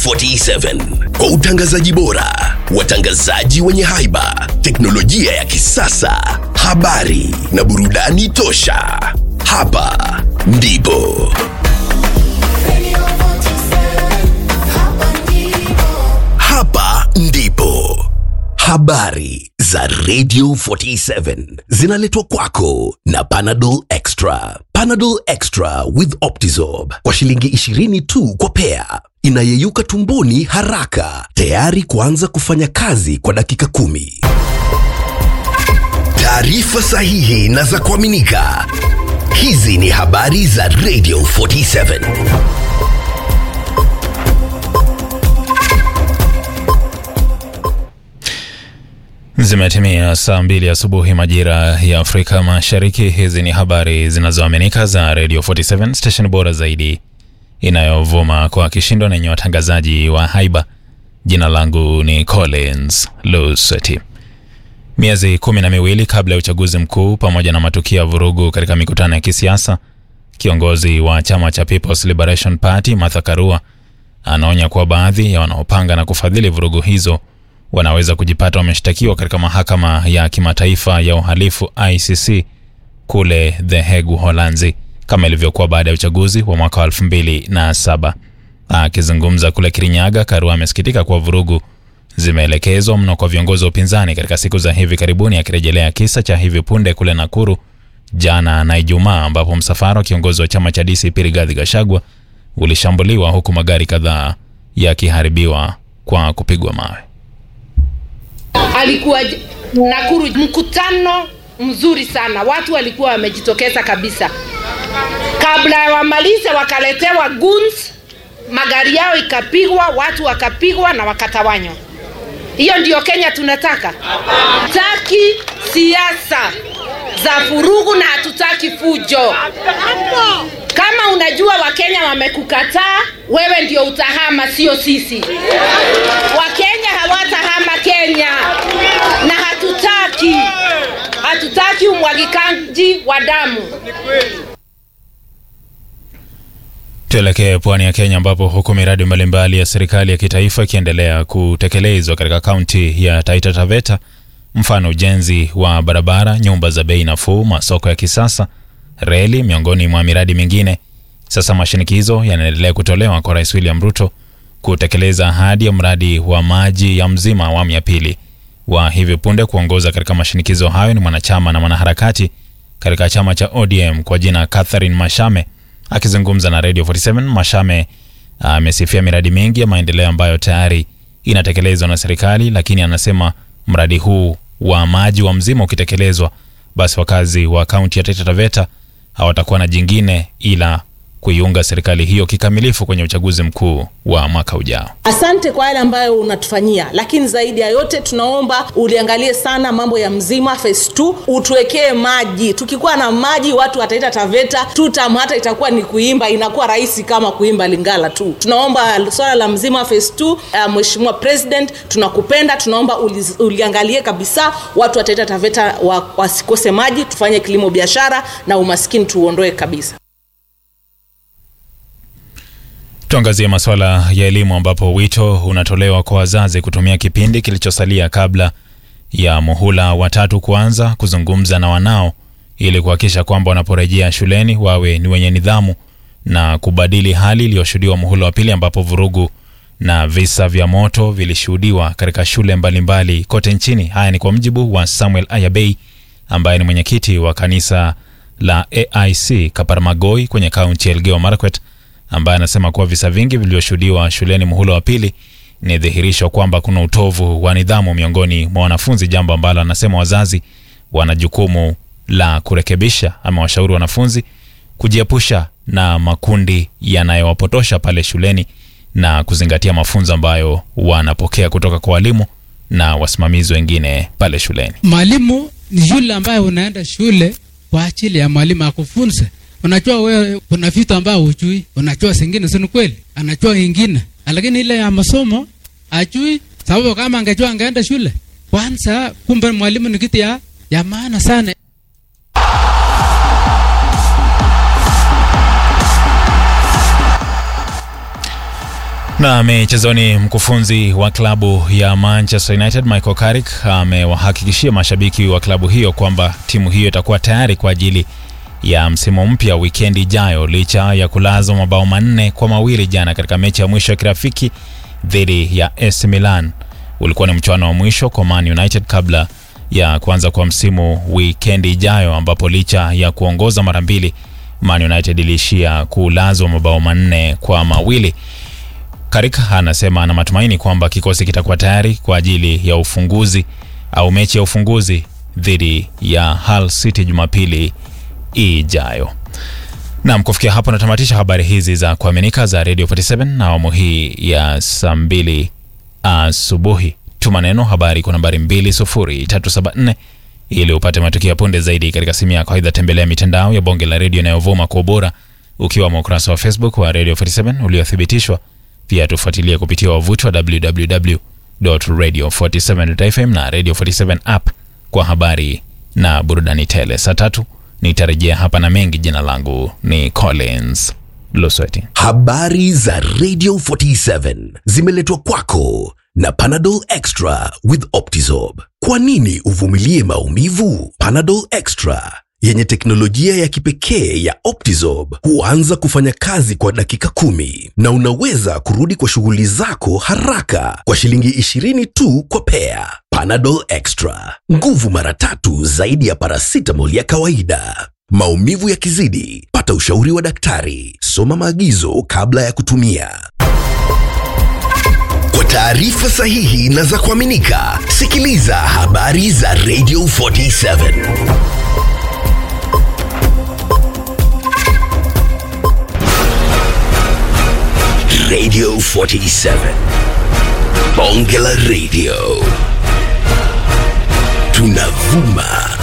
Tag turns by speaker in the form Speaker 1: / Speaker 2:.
Speaker 1: 47 kwa utangazaji bora, watangazaji wenye haiba, teknolojia ya kisasa, habari na burudani tosha. Hapa ndipo hapa ndipo habari za Radio 47 zinaletwa kwako na Panadol Extra. Panadol Extra with Optizorb kwa shilingi 20 tu kwa pea, inayeyuka tumboni haraka, tayari kuanza kufanya kazi kwa dakika kumi. Taarifa sahihi na za kuaminika. Hizi ni habari za Radio 47.
Speaker 2: Zimetimia saa mbili asubuhi majira ya Afrika Mashariki. Hizi ni habari zinazoaminika za Radio 47 station bora zaidi inayovuma kwa kishindo na yenye watangazaji wa haiba. Jina langu ni Collins Luseti. Miezi kumi na miwili kabla ya uchaguzi mkuu pamoja na matukio ya vurugu katika mikutano ya kisiasa, kiongozi wa chama cha People's Liberation Party Martha Karua anaonya kuwa baadhi ya wanaopanga na kufadhili vurugu hizo wanaweza kujipata wameshtakiwa katika mahakama ya kimataifa ya uhalifu ICC kule The Hague, Uholanzi, kama ilivyokuwa baada ya uchaguzi wa mwaka wa 2007. Akizungumza kule Kirinyaga, Karua amesikitika kuwa vurugu zimeelekezwa mno kwa viongozi wa upinzani katika siku za hivi karibuni, akirejelea kisa cha hivi punde kule Nakuru jana na Ijumaa, ambapo msafara wa kiongozi wa chama cha DCP Rigathi Gachagua ulishambuliwa huku magari kadhaa yakiharibiwa kwa kupigwa mawe.
Speaker 3: alikuwa j- Nakuru, mkutano mzuri sana, watu walikuwa wamejitokeza kabisa. Kabla ya wamalize, wakaletewa guns, magari yao ikapigwa, watu wakapigwa na wakatawanywa. Hiyo ndiyo Kenya tunataka? Hatutaki siasa za furugu na hatutaki fujo. Kama unajua Wakenya wamekukataa, wewe ndio utahama, sio sisi. Wakenya hawatahama Kenya na hatutaki, hatutaki umwagikaji wa damu.
Speaker 2: Tuelekee pwani ya Kenya ambapo huku miradi mbalimbali ya serikali ya kitaifa ikiendelea kutekelezwa katika kaunti ya Taita Taveta, mfano ujenzi wa barabara, nyumba za bei nafuu, masoko ya kisasa, reli, miongoni mwa miradi mingine. Sasa mashinikizo yanaendelea kutolewa kwa Rais William Ruto kutekeleza ahadi ya mradi wa maji ya Mzima awamu ya pili. Wa hivi punde kuongoza katika mashinikizo hayo ni mwanachama na mwanaharakati katika chama cha ODM kwa jina Catherine Mashame. Akizungumza na Radio 47, Mashame amesifia miradi mingi ya maendeleo ambayo tayari inatekelezwa na serikali, lakini anasema mradi huu wa maji wa Mzima ukitekelezwa, basi wakazi wa kaunti ya Taita Taveta hawatakuwa na jingine ila kuiunga serikali hiyo kikamilifu kwenye uchaguzi mkuu wa mwaka ujao.
Speaker 4: Asante kwa yale ambayo unatufanyia, lakini zaidi ya yote tunaomba uliangalie sana mambo ya Mzima phase 2, utuwekee maji. Tukikuwa na maji, watu wataita Taveta tutam, hata itakuwa ni kuimba, inakuwa rahisi kama kuimba Lingala tu. Tunaomba swala la Mzima phase 2. Uh, Mheshimiwa President, tunakupenda, tunaomba uli, uliangalie kabisa, watu wataita Taveta wa, wasikose maji, tufanye kilimo biashara na umaskini tuuondoe kabisa.
Speaker 2: Tuangazie masuala ya elimu ambapo wito unatolewa kwa wazazi kutumia kipindi kilichosalia kabla ya muhula watatu kuanza kuzungumza na wanao ili kuhakikisha kwamba wanaporejea shuleni wawe ni wenye nidhamu na kubadili hali iliyoshuhudiwa muhula wa pili ambapo vurugu na visa vya moto vilishuhudiwa katika shule mbalimbali mbali kote nchini. Haya ni kwa mjibu wa Samuel Ayabei ambaye ni mwenyekiti wa kanisa la AIC Kaparamagoi kwenye kaunti ya Elgeyo Marakwet ambaye anasema kuwa visa vingi vilivyoshuhudiwa shuleni muhula wa pili ni dhihirisho kwamba kuna utovu wa nidhamu miongoni mwa wanafunzi, jambo ambalo anasema wazazi wana jukumu la kurekebisha. Amewashauri wanafunzi kujiepusha na makundi yanayowapotosha pale shuleni na kuzingatia mafunzo ambayo wanapokea kutoka kwa walimu na wasimamizi wengine pale shuleni.
Speaker 5: Mwalimu ni yule ambaye unaenda shule kwa ajili ya mwalimu akufunze. Unajua wewe kuna vitu ambavyo hujui, unajua zingine si kweli, anajua ingine, lakini ile ya masomo ajui, sababu kama angejua angeenda shule kwanza. Kumbe mwalimu ni kitu ya, ya maana sana.
Speaker 2: Na michezoni, mkufunzi wa klabu ya Manchester United Michael Carrick amewahakikishia mashabiki wa klabu hiyo kwamba timu hiyo itakuwa tayari kwa ajili ya msimu mpya wikendi ijayo, licha ya kulazwa mabao manne kwa mawili jana katika mechi ya mwisho ya kirafiki dhidi ya AC Milan. Ulikuwa ni mchuano wa mwisho kwa Man United kabla ya kuanza kwa msimu wikendi ijayo, ambapo licha ya kuongoza mara mbili, Man United iliishia kulazwa mabao manne kwa mawili. Carrick anasema ana matumaini kwamba kikosi kitakuwa tayari kwa ajili ya ufunguzi au mechi ya ufunguzi dhidi ya Hull City Jumapili ijayo. Naam, kufikia hapo natamatisha habari hizi za kuaminika za Radio 47 na awamu hii ya saa mbili asubuhi. Tuma neno habari kwa nambari 20374 ili upate matukio ya punde zaidi katika simu yako. Aidha, tembelea mitandao ya bonge la redio inayovuma kwa ubora ukiwamo ukurasa wa Facebook wa Radio 47 uliothibitishwa. Pia tufuatilie kupitia wavuti wa www.radio47.fm na Radio 47 app kwa habari na burudani tele. Saa tatu nitarejea hapa na mengi. Jina langu ni Collins Lusweti.
Speaker 1: Habari za Radio 47 zimeletwa kwako na Panadol Extra with Optizorb. Kwa nini uvumilie maumivu? Panadol Extra yenye teknolojia ya kipekee ya Optizorb huanza kufanya kazi kwa dakika kumi na unaweza kurudi kwa shughuli zako haraka kwa shilingi 20 tu kwa pea. Panadol Extra, nguvu mara tatu zaidi ya paracetamol ya kawaida. Maumivu yakizidi, pata ushauri wa daktari. Soma maagizo kabla ya kutumia. Kwa taarifa sahihi na za kuaminika, sikiliza habari za Radio 47. Radio 47. Bonge la Radio. Tunavuma